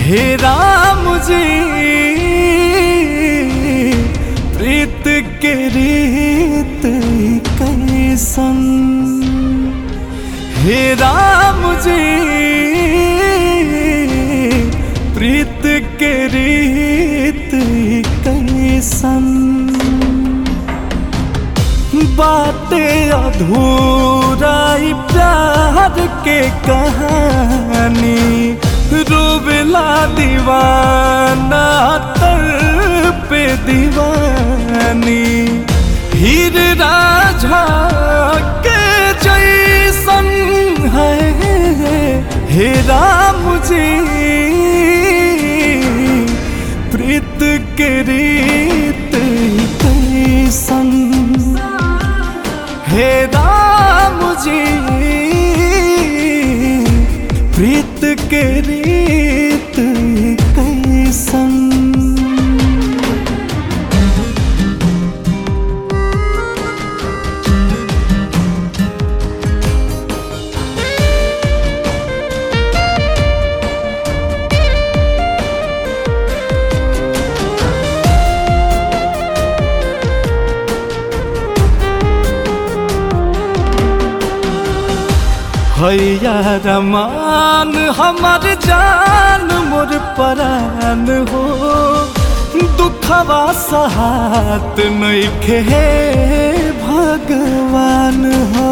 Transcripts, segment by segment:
हे राम जी प्रीत के रीत कैसन हे राम जी प्रीत के रीत कैसन बातें अधूरा ई प्यार के कहानी रोबला दीवाना तर पे दीवानी हीर राझा के जैसन है हे राम जी प्रीत के रीत कैसन हे राम जी प्रीत के रीत कैसन हैया रमान हमर जान मोर परान हो दुखवा सहात नइखे हे भगवान हो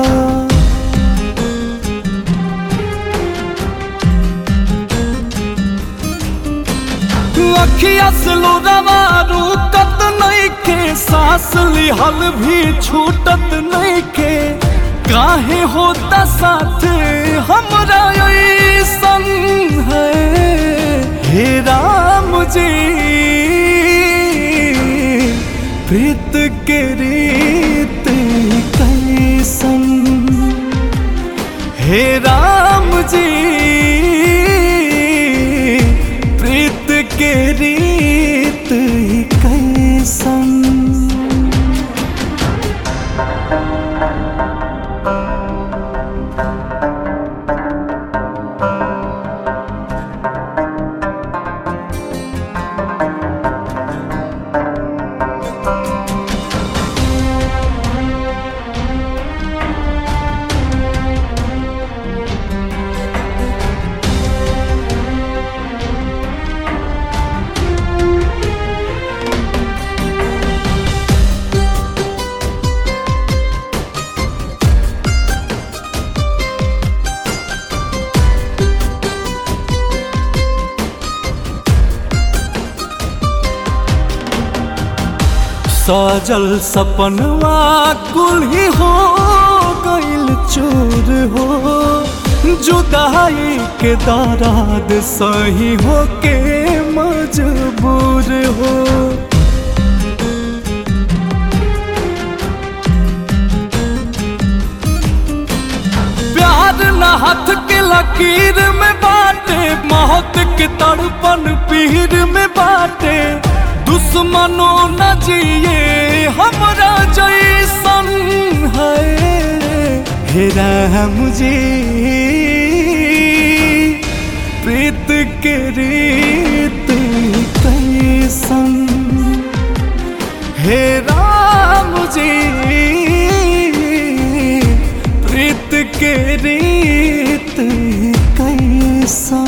अखिया से लोरावा रुकत नइखे सांस लिहल भी छूटत नइखे काहे होता साथ हमरा ऐसन है हे राम जी प्रीत के रीत कैसन हे राम जी प्रीत के रीत कैसन सजल सपनवा कुल ही हो गइल चूर हो जुदाई के दराद सही हो के मजबूर हो प्यार न हाथ के लकीर में बाटे मौत के तड़पन पीर में बाटे दुश्मनों न जिए हमरा जैसन है हे राम जी प्रीत के रीत कैसन हे राम जी प्रीत के रीत कैसन